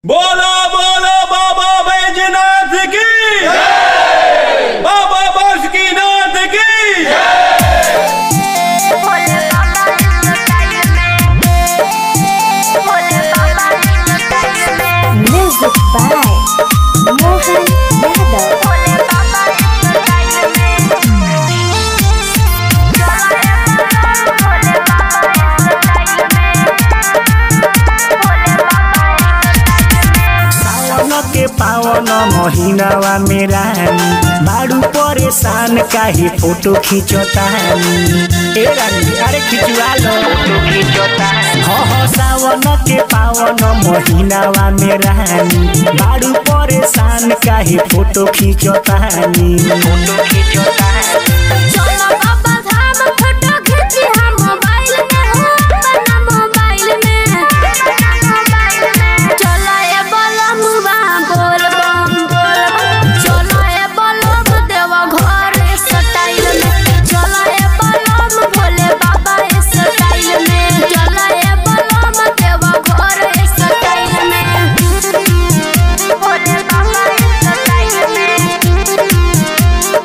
बोलो बोलो बाबा बैजनाथ की बाबा बासुकीनाथ की Music by Mohan Yadav. सावन के पावन महीनावा में रानी बाड़ू परेशान काहे फोटो खींचतानी ए रानी अरे खिंचवा लो फोटो खींचतानी हो हो सावन के पावन महीनावा में रानी बाड़ू परेशान काहे फोटो खींचतानी फोटो खींचतानी चलो बाबा धाम फोटो खींची हम मोबाइल में हो अपना मोबाइल में चलो ये बलम बा बोल बम बोल बम चलो ये बलम देवा घर स्टाइल में चलो ये बलम भोले बाबा स्टाइल में चलो ये बलम देवा घर स्टाइल में भोले बाबा स्टाइल में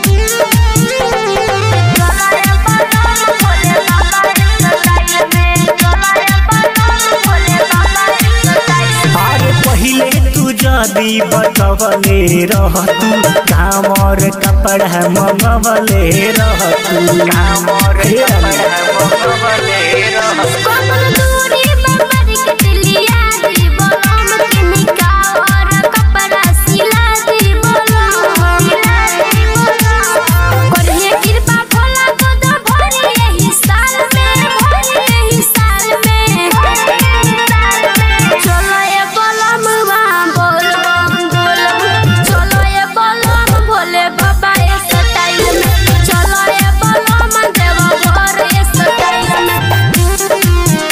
अरे पहिले तू जदी बचवले रहतू कामर कपड़ा मंगवले रहतू कामर कपड़ा मंगवले रहतू कमल दूरी बबर के दिलिया दी बोलम के निकाह और कपड़ा सिला दी बोलम सिला दी बोलम करहे कृपा भोला को दो भरी यही साल में भरी यही साल में चलो ये बोलम बा बोल बम बोल बम चलो ये बोलम भोले बाबा ये स्टाइल में चलो ये बोलम देवा घर ये स्टाइल में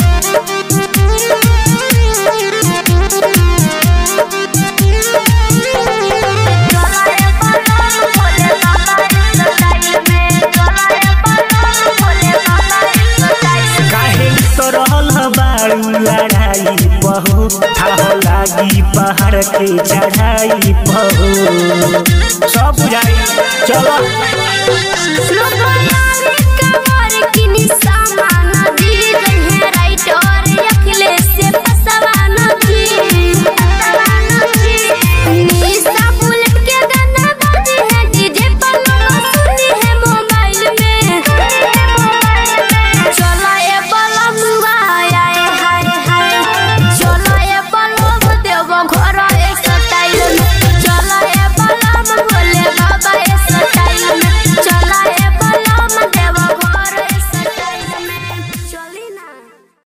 काहे तो रहल बाड़ू लड़ाई बहु थाह लागी पहाड़ के चढ़ाई बहु सब बुझाई चलो लोग